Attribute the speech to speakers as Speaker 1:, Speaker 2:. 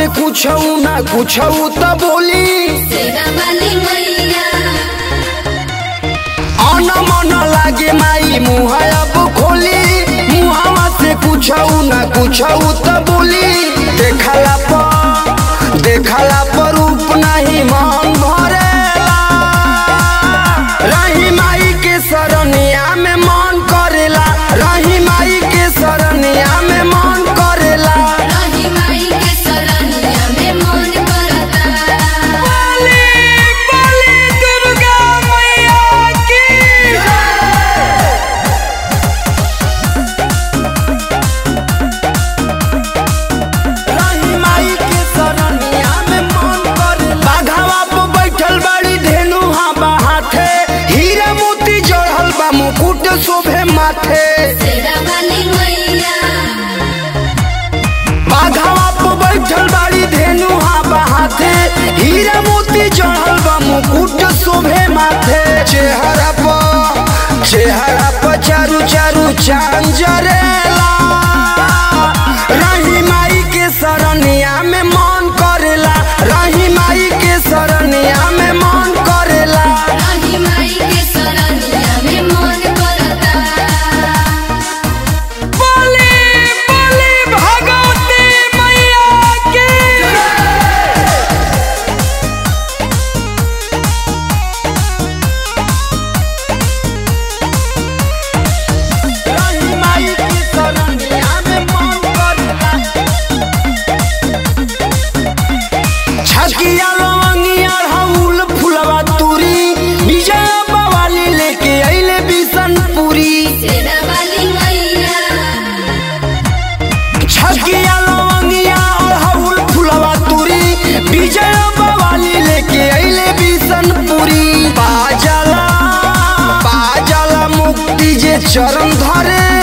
Speaker 1: पूछऊ ना पूछऊ त बोली
Speaker 2: तेरा वाली मैया
Speaker 1: अन मन लागे माई मुँह अब खोली मुहावा से पूछऊ ना पूछऊ त बोली देखला पर देखला पर रूप नहीं मन भरेला रही माई के सरनिया में मन करेला रही माई के सरनिया में मन करेला
Speaker 2: रही माई के सरनिया में मन करता
Speaker 1: बोली बोली दुर्गा मैया की रही माई के सरनिया में मन करे बाघावा पे बैठल बाड़ी धेनु हा बाहाथे हीरा मोती जड़ल बा मुकुट शोभे माथे
Speaker 2: तेरा वाली मैया
Speaker 1: बाघावा पे बैठल बाड़ी धेनु हा बाहाथे हीरा मोती जड़ल बा मुकुट शोभे माथे चेहरा पर चेहरा पर चारू चारू चांद जरेला रही माई के सरनिया में मन करेला रही माई के सरनिया में मन करेला
Speaker 2: रही माई के सरनिया में मन करता
Speaker 1: बोली बोली भगवती मैया की रही माई के सरनिया में मन करेला छकिया लवंगिया हउल फुलवा तुरी विजय बवाली लेके अइले बिशनपुरी
Speaker 2: तेरा वाली मैया
Speaker 1: छकिया लवंगिया हउल फुलवा तुरी विजय बवाली लेके अइले बिशनपुरी बाजला बाजला मुक्ति जे चरण धरे